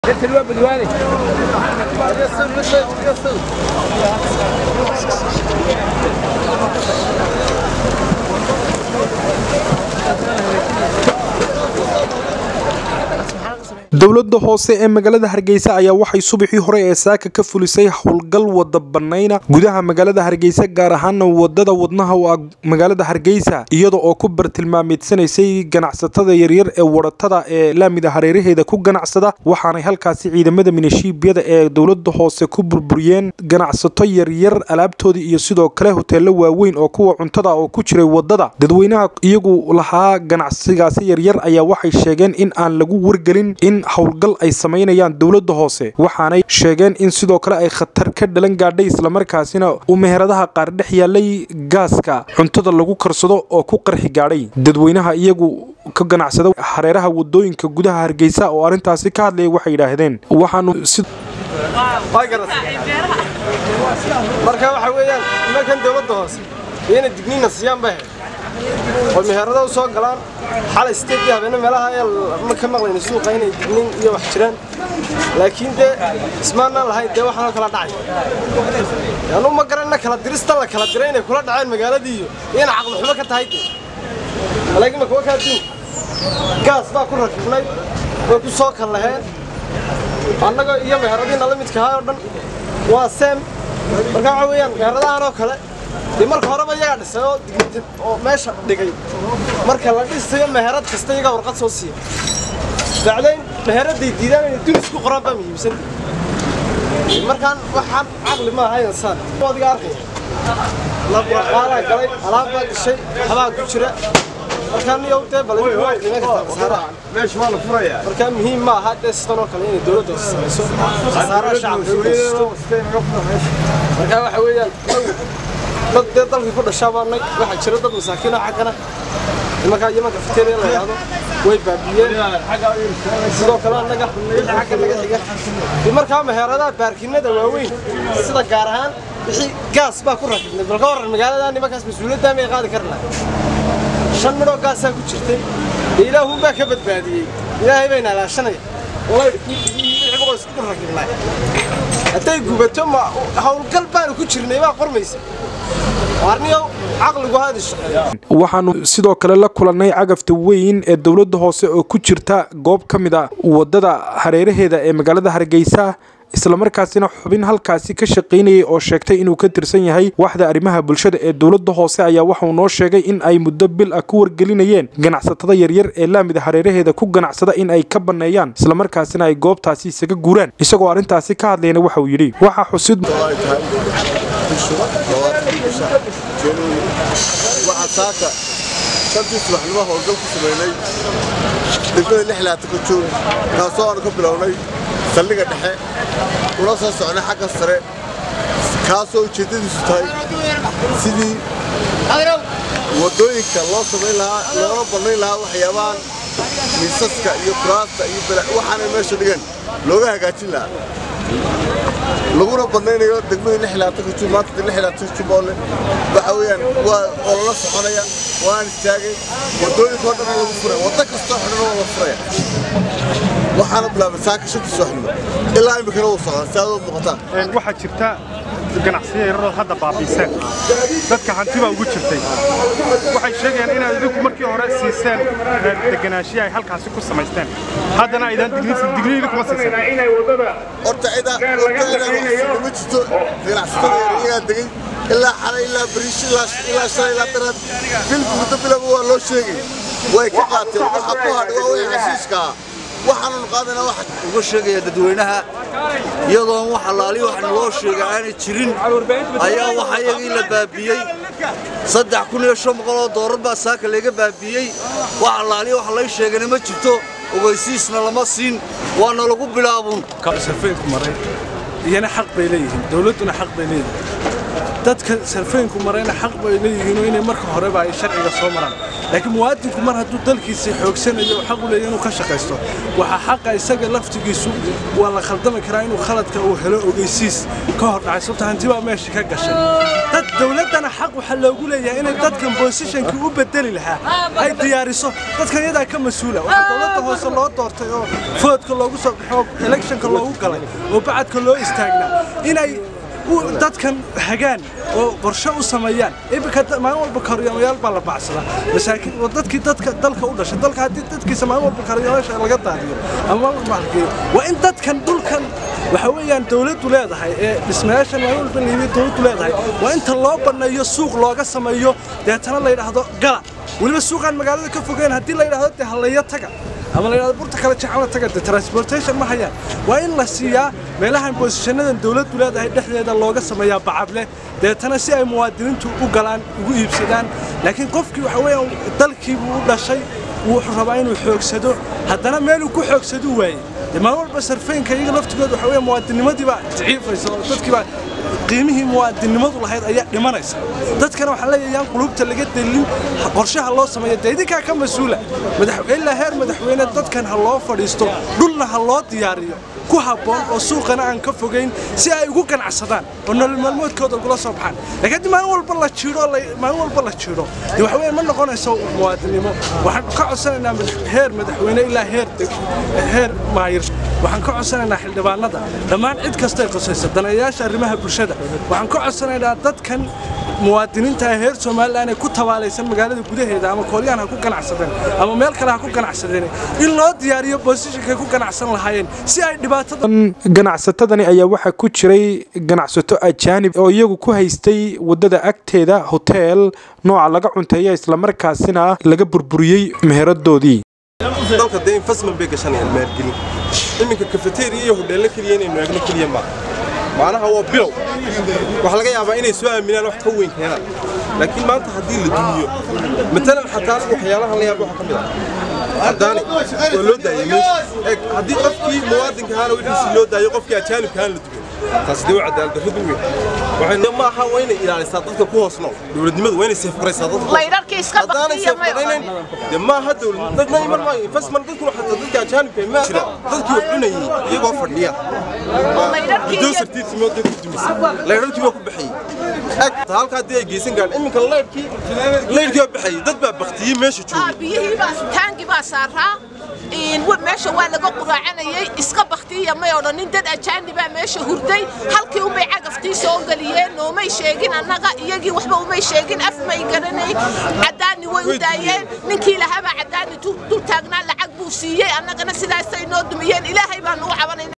dowladda hoose ee magaalada hargeysa ayaa waxay subaxii hore ee saaka ka fulisay howlgal wada banayna gudaha magaalada hargeysa gaar ahaana wadada wadnaha u ah magaalada hargeysa iyada oo ku bartilmaameedsanaysay ganacsatada yaryar ee waratada ee laamida hareeraheeda ku ganacsada waxaanay halkaasi ciidamada minishiibiyada ee dowlada hoose ku burburiyeen ganacsato yaryar alaabtoodii iyo sidoo kale hoteelo waaweyn oo kuwa cuntada oo ku jiray wadada dadweynaha iyagu lahaa ganacsigaasi yaryar ayaa waxay sheegeen in aan lagu wargelin in howlgal ay samaynayaan dowladda hoose waxaanay sheegeen in sidoo kale ay khatar ka dhalan gaadhay islamarkaasina uu meheradaha qaar dhex yaalay gaaska cuntada lagu karsado oo ku qarxi gaadhay dadweynaha iyagu ka ganacsada hareeraha wadooyinka gudaha hargeysa oo arrintaasi ka hadlayay waxay yidhaahdeen waxaanu marka waxa weeyaan nimankan dowladda hoose iyana digniina siiyaan bay ahayd oo meherada u soo galaan xalay sideedii habeenne meelaha ee ma ka maqlayna suuqa inay digniin iyo wax jiraan laakiin dee ismaanaan lahayn dee waxaanoo kala dhacay anu ma garanna kala dirista la kala diray inay kula dhaceen magaaladii iyo iyana caqli xumo ka tahay dee laakiin ma kuwa kaa diin gaas baa ku rakibnay way ku soo kal laheen annaga iyo meheradiina la midka ahaa oo dhan waa seem marka waxa weeyaan meheradahan oo kale dee marka horeba iyagaa dhisay oo dignitin oo meesha dhigay marka la dhisayo meherad kasta iyagaa warqad soo siiya bacdayn meheraday diidaan inay dunis ku qoraan baa muhiimsan markaan waxaan caqli ma ahayn saan adiga arkaya laburaqaalaa galay alaab baa gashay waxbaa ku jira markaan iyo dee bal meesha waa la furaya marka muhiim ma aha dee sidan oo kale inay dowladda samayso khasaaraha shacabka u geysto marka waxa weeyaan dad dee dalka ku dhashaa baanay waxaa jira dad masaakiin oo xaggana nimankaa yemanka fiteeriya la yidhaahdo way baabiyeen sidoo kale annaga wixii xagga naga xiga iyo markaa meheradaha baarkinada waaweyn sida gaar ahaan wixii gaas baa ku rakibnay bal ka warran magaalada nimankaas mas-uuliyaddaa may qaadi karnaa shan midhoo gaasaa ku jirtay dee ilaahun baa ka badbaadiyey ilaahay bayna alaashanaya walaydhiboo isku dul rakibnay hadday gubato ma howlgal baanu ku jirnay baa qormaysa arniyow caqligu haadi shaqeeya waxaanu sidoo kale la kulannay cagafta weyn ee dowladda hoose oo ku jirta goob ka mid a wadada hareeraheeda ee magaalada hargeysa islamarkaasina xubin halkaasi ka shaqaynayay oo sheegtay inuu ka tirsan yahay waxda arrimaha bulshada ee dowladda hoose ayaa waxauu noo sheegay in ay muddo bil ah ku wargelinayeen ganacsatada yaryar ee laamida hareeraheeda ku ganacsada in ay ka banneeyaan islamarkaasina ay goobtaasi isaga guuraan isagoo arrintaasi ka hadlayna waxa uu yidhi waxaa xusid waxaa saaka shantii subaxnimo howlgal ku samaynay degmada lixlaata ka joog kaasoo aanu ka bilownay saldhiga dhexe una soo socnay xagga sare kaasoo ujeeddadiisu tahay sidii waddooyinka loo samayn lahaa loona bannayn lahaa waxyaabahan miisaska iyo kuraasta iyo waxaanay meesha dhigan looga hagaajin lahaa laguna badnaynayo degmada lixlaatanka jub maanta lixlaatanka jubbaale waxa weeyaan waa olala soconaya waan istaagay waddooyinka oo dhan lagu furay waddo kastoo xidhan waa la furaya waxaana bilaabay saaka shantii subaxnimo ilaa iminkana wuu socdaa si aad u muuqataan waxaa jirta ganacsiyo yarood hadda baabiiseen dadka hanti baa ugu jirtay waxay sheegayaan inaad idinku markii hore siiseen deganaanshiya ay halkaasi ku samaysteen haddana aydaan digniini kuma siiseen horta cidaa ma jirto ganacsatada iyagaa degay ilaa xalay ilaa bariish ilaa shalay ilaa daraad bilba muddo bilaba waa loo sheegay way ka qaateen waxa ku hadhay waa wixii xashiishka ah waxaannu qaadana wax uga sheegaya dadweynaha iyadoon wax allaali wax naloo sheega aanay jirin ayaa waxa iyagii la baabiyey saddex kun iyo shan boqol oo doolar baa saaka laga baabiyey wax allaali wax lay sheegana ma jirto ogeysiisna lama siin waana lagu bilaabun safeynku maray iyana xaq bay leeyihiin dowladduna xaq bay leeyihiin dadka sarfeynku marayna xaq bay leeyihiin inay marka horeba ay sharciga soo maraan laakiin muwaadinku mar hadduu dalkiisa xoogsanayo xaq u leeyahay inuu ka shaqaysto waxaa xaqa isaga laftigiisu waa la khaldami karaa inuu khaladka uu helo ogeysiis ka hor dhacay sababta hanti baa meesha ka gashay dad dowladdana xaq waxaa loogu leeyahay inay dadkan bosishankii u bedeli lahaa ay diyaariso dadkan iyadaa ka mas-uula waxaa dowladda hoose loo doortay oo foodka loogu soo baxo electionka loogu galay oo bacadka loo istaagnaa inay dadkan hagaan oo qorshe u sameeyaan iminka maalin walba karyamayaal baa la bacsadaa masaakiin oo dadkii dadka dalka u dhashay dalka haddii dadkiisa maalin walba karyamayaasha laga daadiyo ama maalgeeyo waa in dadkan dhulkan waxa weeyaan dawladdu leedahay ee dhismayaashan maalin walba liibiya dawladdu leedahay waa inta loo banneeyo suuq looga sameeyo deetana la yidhaahdo gala weliba suuqaan magaalada ka fogeyn haddii la yidhaahdo dee halleeyo taga ama la yidhahdo burta kale jacala taga dee transportation ma hayaan waa in la siiyaa meelahan boosishanadan dawladdu leedahay dhexdeeda looga sameeyaa bacadleh deetana si ay muwaadiniintu u galaan ugu iibsadaan laakiin qofkii waxa weeyaan dalkiibuu u dhashay wuxuu rabaa inuu xoogsado haddana meeluu ku xoogsadu waayey maalin walba sarfeynka iyaga laftigooda waxa weeye muwaadinimadii baa daciifaysa oo dadkii baa qiimihii muwaadinimadu lahayd ayaa dhimanaysa dadkana waxaan leeyahay yaan qulubta laga delin qorshaha loo sameeyo dee idinkaa ka mas-uula ilaa heer madaxweyne dadkan ha loo fadhiisto dhulna ha loo diyaariyo ku habboon oo suuqana aan ka fogayn si ay ugu ganacsadaan oo nolol maalmoodkooda ugula soo baxaan laakiin haddii maalin walba la jiiro maalin walba la jiiro dee waxa weeye ma noqonayso muwaadinimo waxaan ka codsanaynaa heer madaxweyne ilaa heer heer maayir waxaan ka codsanaynaa xildhibaanada dhammaan cid kastay qosaysa daneeyaasha arrimaha bulshada waxaan ka codsanaynaa dadkan muwaadiniinta heer somalilan ee ku tabaalaysan magaalada gudaheeda ama kooryaan ha ku ganacsadeen ama meel kale ha ku ganacsadeen in loo diyaariyo boosishankay ku ganacsan lahaayeen si ay dhibaatada ganacsatadani ayaa waxaa ku jiray ganacsato ajaanib oo iyagu ku haystay wadada agteeda hoteel nooca laga cunteeya islamarkaasina laga burburiyey meheradoodii dalka dee investment bay gashanayaan maalgelin iminka kafeteriya iyo hodheello keliya inaynu eegno keliya maaha macnaha waa bilow waxaa laga yaabaa inay soo aaminaan wax ka weyn keenaan laakiin maanta haddii la dumiyo matalan xataa waxyaalaha la yaaba waxaa ka mid ah caddaani waa loo daayay meesha eeg haddii qofkii muwaadinka ahaana wixiisii loo daayo qofkii ajaanibka ahaan la dumiyo taasi dee waa cadaalad darradu weyn waxay ma aha waa inay ilaalisaa dadka ku hoos nool dowladnimadu waa inay seefgaraysaa dadka laydharkii iska haddaanay baktiya may seefgaraynayn dee ma aha dowlad dadna iman maayo investment dadkuna xataa dadka ajaanibka ma jira dadkii wax cunayay iyagoo fadhiya bidosartiisimo dad ku dumisay laydharkii waa ku baxayey eg halka haddii ay geysan gaadhan iminka laydhkii laydhkii waa baxayey dad baa baktiyey meesha joogay biyihii baa taangi baa saaraa meesha waa laga quraacanayay iska baktiya may odhanin dad ajaanibaa meesha hurday halkii unbay cagaftii soo geliyeen noomay sheegin annaga iyagii waxba umay sheegin af may garanay caddaani way u daayeen ninkii lahaabaa caddaani dul taagnaa lacag buu siiyey annagana sidaasay noo dumiyeen ilaahay baan ugu cabanayna